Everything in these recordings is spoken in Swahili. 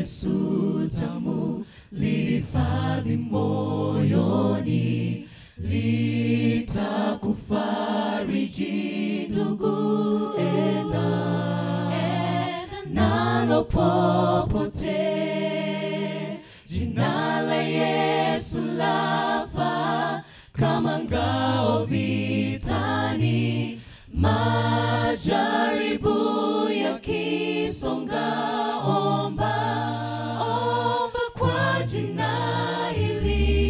Yesu tamu, lihifadhi moyoni, litakufariji ndugu, enda nalo popote. Jina la Yesu lafa kama ngao vitani, majaribu yakisonga, omba omba kwa jina hili,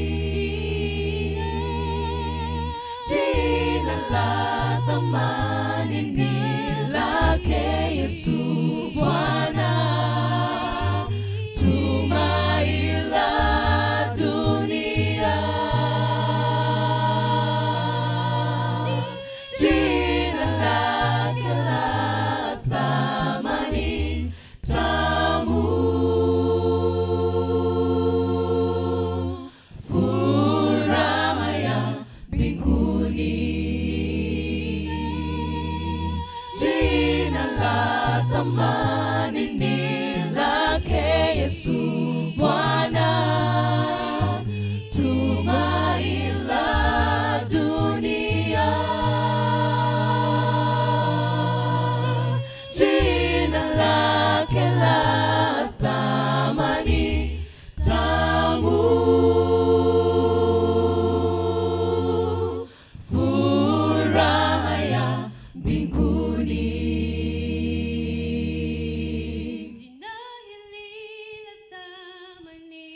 jina la thamani ni lake Yesu Bwana, tumaini la dunia. Jina lake la thamani tamu, furaha ya mbinguni. Jina la thamani ni lake Yesu Bwana, tumaini la dunia. Jina lake la thamani tamu, furaha ya mbinguni. Jina hili la thamani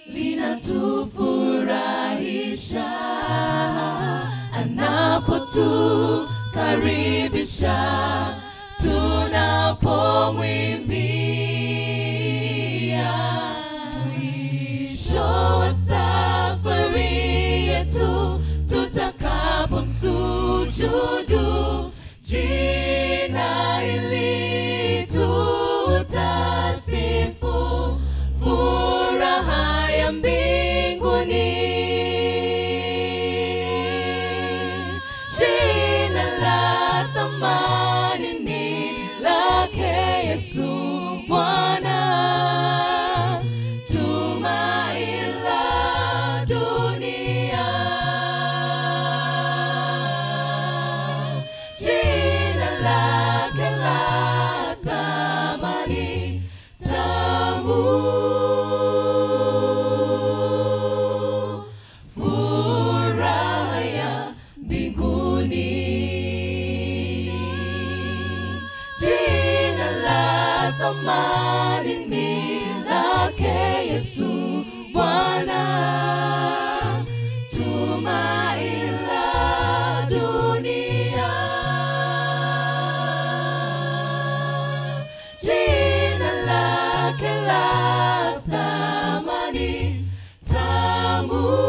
linatufurahisha anapotukaribisha tunapomwimbia mwisho wa safari yetu tutakapomsujudu jina hili tutasifu furaha ya mbinguni jina la thamani ni lake Yesu Bwana tumaini la dunia jina lake la thamani tamu furaha ya mbinguni jina la thamani ni lake Yesu Bwana tumaini la dunia jina lake la thamani tamu